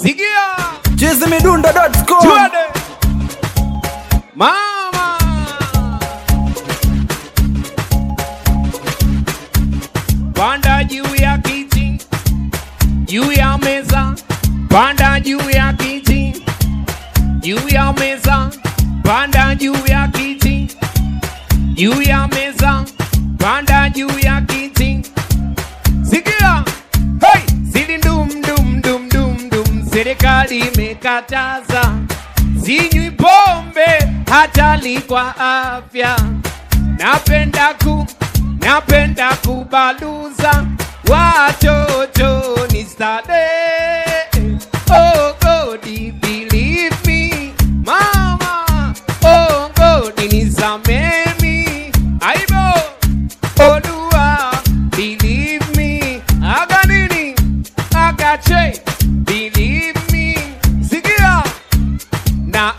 Sikia chizimidundo.com Tuende. Mama Panda juu ya kiti juu ya meza Panda juu ya kiti juu ya meza Panda juu ya kiti juu ya meza Panda juu ya kiti Sikia hey! Sili ndum dum dum dum dum Serikali imekataza Sinywi pombe hatari kwa afya Napenda ku napenda kubaluza watoto ni starehe Oh God believe me Mama Oh God nisamee mi Aibo Olúwa believe me aga nini aga che believe me sikia na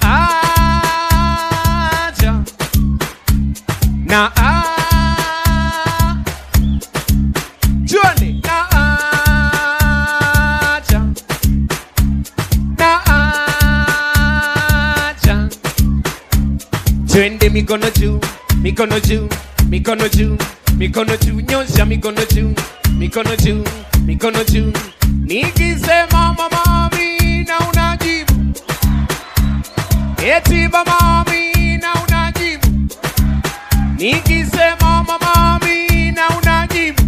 aja na a Juani na aja na aja Twende mikono juu, mikono juu, mikono juu, mikono juu, nyosha mikono juu, mikono juu, mikono juu. Nikisema mama Amina unajibu, eti mama Amina unajibu. Nikisema mama Amina unajibu,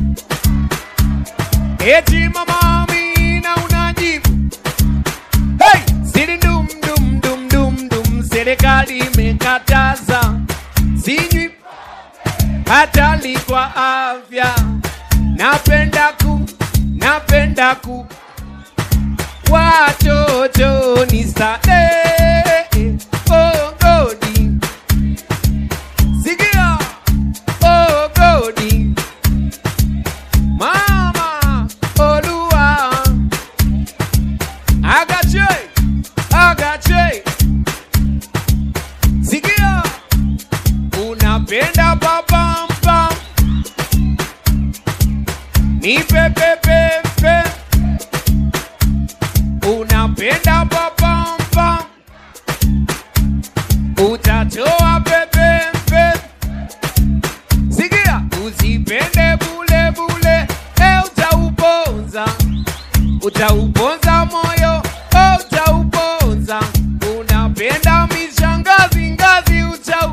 eti mama Amina unajibu. Hey! Siri dum dum dum dum dum, serikali imekataza sinywi hatari kwa afya. Napenda ku napenda ku watoto ni starehe oh godi sikia oh godi mama olua agache agache sikia unapenda papampa ni pepepepe unapenda papampa utatoa pepepe sikia usipende bule bule e utauponza utauponza moyo oh, utauponza unapenda mishangazi ngazi utau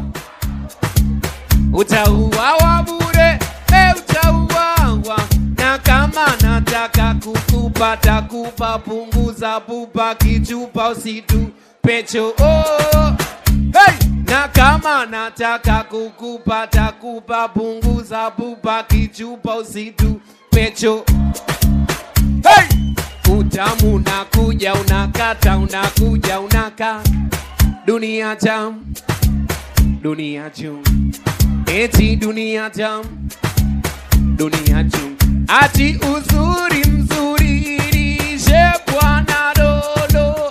utauawa bure e utauawa na kama nataka kukupa takupa punguza pupa kichupa usitu pecho oh. hey! na kama nataka kukupa takupa punguza pupa kichupa usitu pecho hey! utamu unakuja unakata unakuja unaka dunia jam dunia jum eti dunia jam dunia jum ati uzuri mzuri lishe bwana dolo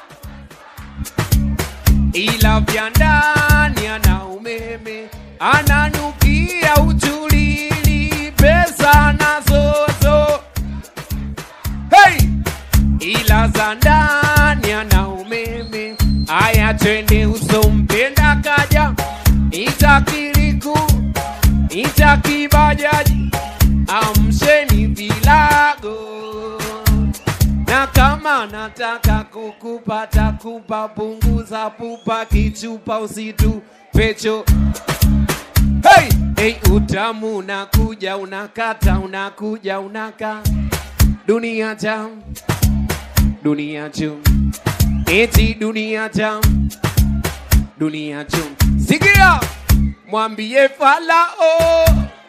ila vya ndani ana umeme ananukia uchulili pesa nazozo hey! ila za ndani ana umeme aya twende usompenda kaja itakiriku itakibajaji amsheni vilago na kama nataka kukupata kupa punguza pupa kichupa usitu pecho hey! Hey, utamu unakuja unakata unakuja unaka dunia jam dunia chum eti dunia jam dunia chum sikia mwambie falao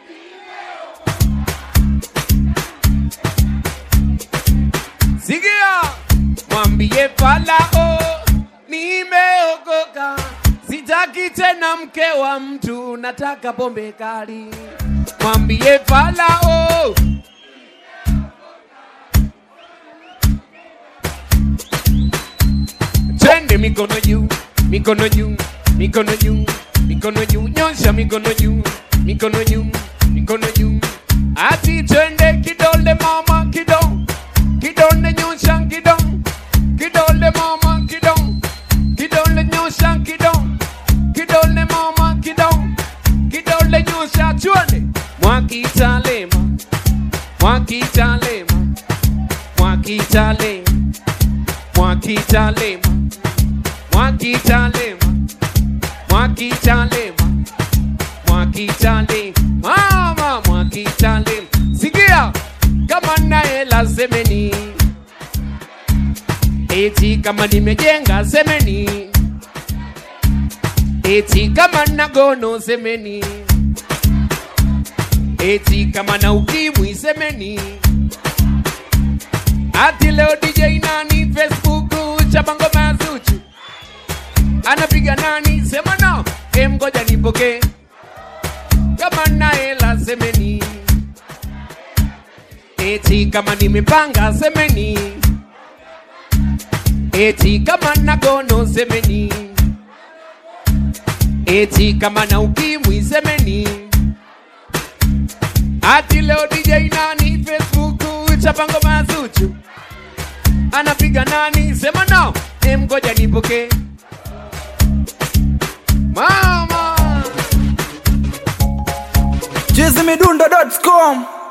sikia mwambie falao nimeokoka sitaki tena mke wa mtu nataka pombe kali mwambie falao twende mikono juu mikono juu mikono juu mikono juu nyosha mikono juu mikono juu mikono juu ati twende kidole mama kido kidole nyosha kido kidole mama kidon kidole nyosha kidon kidole mama kidon kidole nyosha chwale mwakitalema mwakitalema mwakitalema mwakitalema mwakitalema mwakitalema mwakitalema mama mwakitalema sikia kama naela semeni eti kama nimejenga semeni eti kama nagono semeni eti kama na ukimwi semeni ati leo DJ nani Facebook chabango mazuchu anapiga nani sema no em ngoja nipoke kama naela semeni eti kama nimepanga semeni eti kama nagono semeni eti kama na ukimwi semeni ati leo DJ nani Facebook chapango mazuchu anapiga nani sema no em ngoja nipoke mama chizimidundo.com